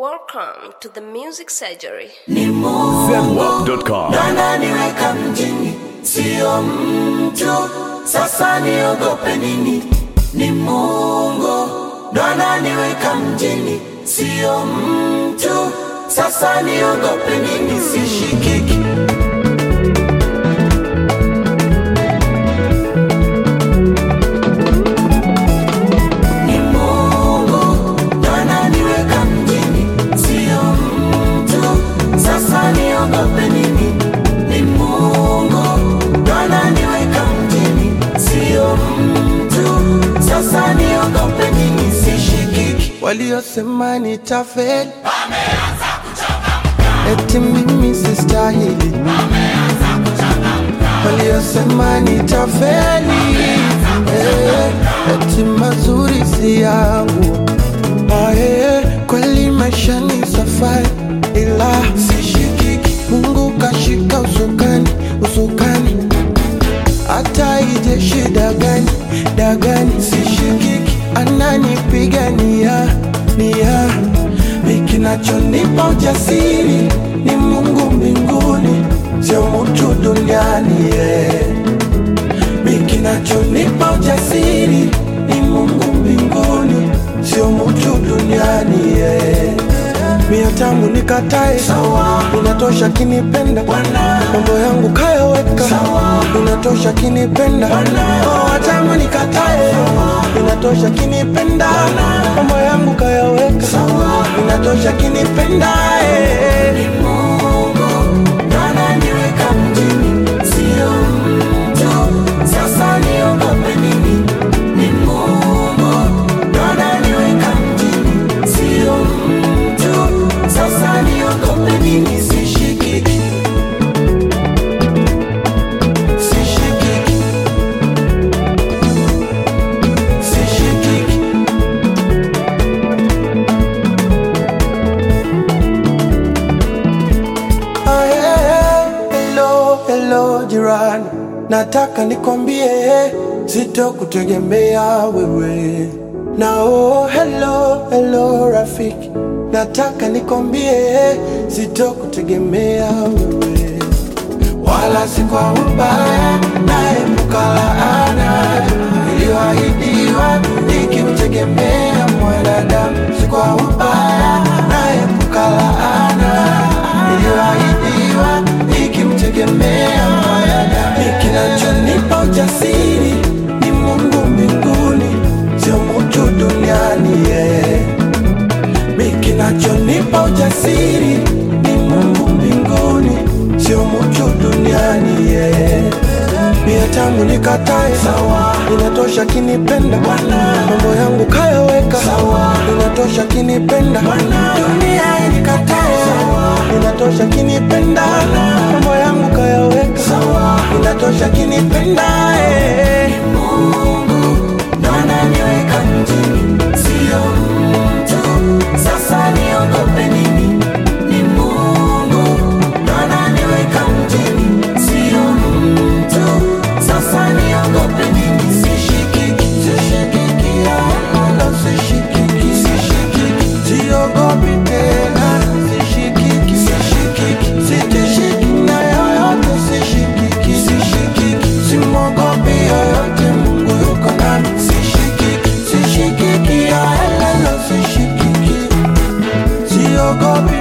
Welcome to the Music Surgery. Zenwalk.com. ananiweka mjini, sio mtu. Sasa niogope nini? Ni Mungu ndo ananiweka mjini, sio mtu. Sasa niogope nini? Sishikiki. Ni Mungu ndo ananiweka mjini, sio mtu. Sasa niogope nini? Ni Mungu ndo ananiweka mjini, sio mtu. Sasa niogope nini? Sishikiki. waliosema nitafeli eti mimi sistahili waliosema nitafeli eh, eti mazuri si yangu Ah, eh, kweli maisha ni safari ila sishikiki mungu kashika usukani usukani hata ije shida gani dagani sishikiki ananipigania nia mikinachonipa ujasiri ni mungu mbinguni sio mutu duniani yeah. mikinachonipa ujasiri ni mungu mbinguni sio mutu duniani yeah. mia tamu nikatae sawa inatosha kinipenda mambo yangu kayaweka sawa inatosha kinipenda oh, tamu nikatae inatosha kinipenda mambo yangu kayaweka sawa inatosha kinipenda eh. Mungu ndo ananiweka mjini, sio mtu. Sasa niogope nini? Ni Mungu ndo ananiweka mjini, sio mtu. Sasa niogope nini? Sishikiki, sishikiki, sishikiki. Ah, yeah. Hello, hello jirani, nataka nikwambie sitokutegemea wewe. Na oh, hello, hello rafiki, nataka nikwambie sitokutegemea wewe, wala si kwa ubaya, naepuka laana iliyoahidiwa nikimtegemea mwanadamu, si kwa ubaya, naepuka laana iliyoahidiwa nikimtegemea mwanadamu. Kinachonipa ujasiri ni Mungu mbinguni, sio mtu duniani yeah. Mi kinachonipa ujasiri ni Mungu mbinguni, sio mtu duniani yeah. Mia tamu nikatae sawa, inatosha kinipenda mambo yangu kayaweka sawa, inatosha kinipenda dunia inikatae sawa, inatosha kinipenda mambo yangu kayaweka sawa, inatosha kinipenda eh. Mungu ndo ananiweka mjini, sio mtu. Sasa niogope nini? Ni Mungu ndo ananiweka mjini, sio mtu. Sasa niogope nini? Sishikiki, Sishikiki, wala sishikiki, sishikiki. Siogopi tena, sishikiki, sishikiki. Sitishiki na yoyote, sishikiki, sishikiki. Simwogopi yoyote, Mungu yuko nami, sishikiki, sishikiki, wala sishikiki. Siogopi